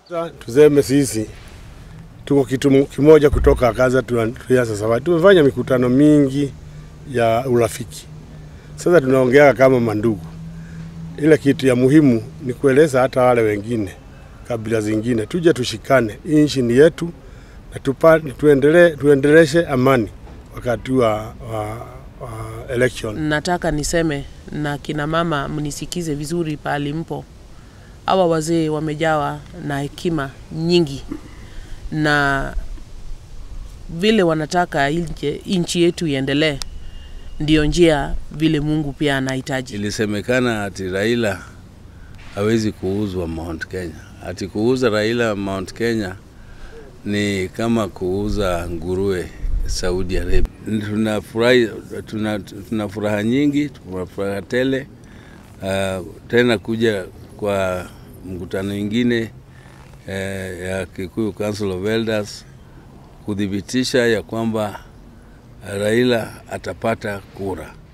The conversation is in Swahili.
Tuseme sisi tuko kitu kimoja kutoka Kaza tuanza safari. Tumefanya mikutano mingi ya urafiki. Sasa tunaongea kama mandugu. Ile kitu ya muhimu ni kueleza hata wale wengine kabila zingine, tuje tushikane, hii nchi ni yetu na tupa, tuendele, tuendeleshe amani wakati wa, wa, wa election. Nataka niseme na kina mama, mnisikize vizuri pahali mpo. Hawa wazee wamejawa na hekima nyingi na vile wanataka inje- nchi yetu iendelee, ndio njia vile Mungu pia anahitaji. Ilisemekana ati Raila hawezi kuuzwa Mount Kenya, ati kuuza Raila Mount Kenya ni kama kuuza nguruwe Saudi Arabia. Tunafurahi, tuna, tuna furaha nyingi, tuna furaha tele uh, tena kuja kwa mkutano ingine eh, ya Kikuyu Council of Elders kuthibitisha ya kwamba Raila atapata kura.